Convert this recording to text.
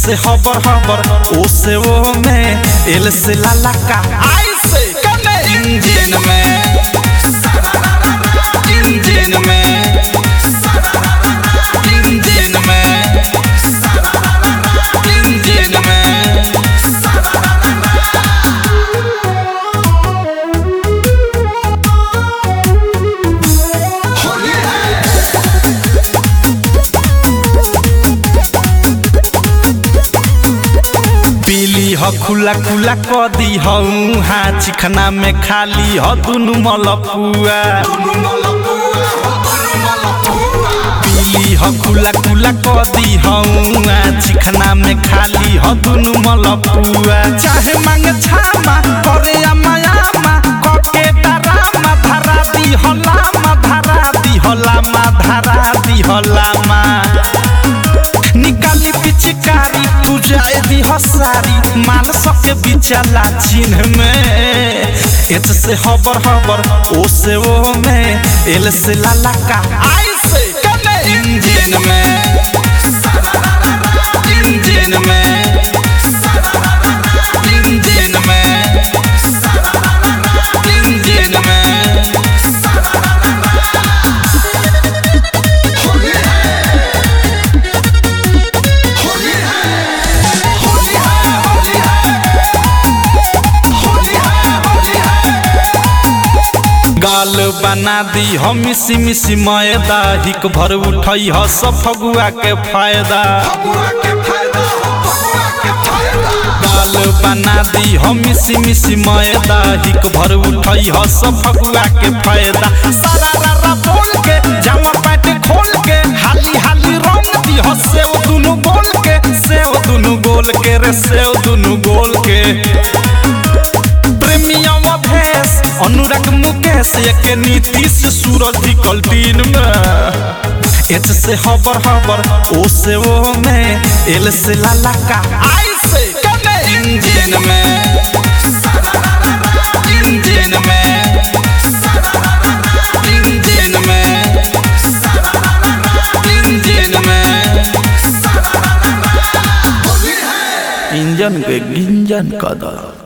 से हबर हबर ओ से वो में एल से लाला का आई से कने इंजन में इंजन में इंजन में इंजन में पीली ह खुला खुला क दी हूँ हाँ चिखना में खाली ह दुनु मलपुआ पीली ह खुला खुला क दी हूँ हाँ चिखना में खाली ह दुनु मलपुआ चाहे मांग छामा करे अमायामा कके डरामा धरा दी हलामा धरा दी हलामा धरा दी हलामा निकाली पिचकारी तू जाए दी हसारी माल सके बिचला चिन्ह में एच से हबर हबर ओ से वो में एल से लाला का आई से कने इंजन में इंजन में इंजन में इंजन में गाल बना दी हम मिसी मिसी मैदा हिक भर उठई ह सब फगुआ के फायदा गाल बना दी हम मिसी मिसी मैदा हिक भर उठई ह सब फगुआ के फायदा सारा रारा बोल के जामा पैंट खोल के हाली हाली रंग दी ह सेव दुनु गोल के सेव दुनु गोल के रे सेव दुनु गोल के प्रेमियम भेस अनुराग मुकेश एक नीतीश सूरज निकल दिन में एच से हबर हबर ओ से वो में एल से लाला का आई से कने इंजन में इंजन में इंजन में इंजन में इंजन के गिंजन का दर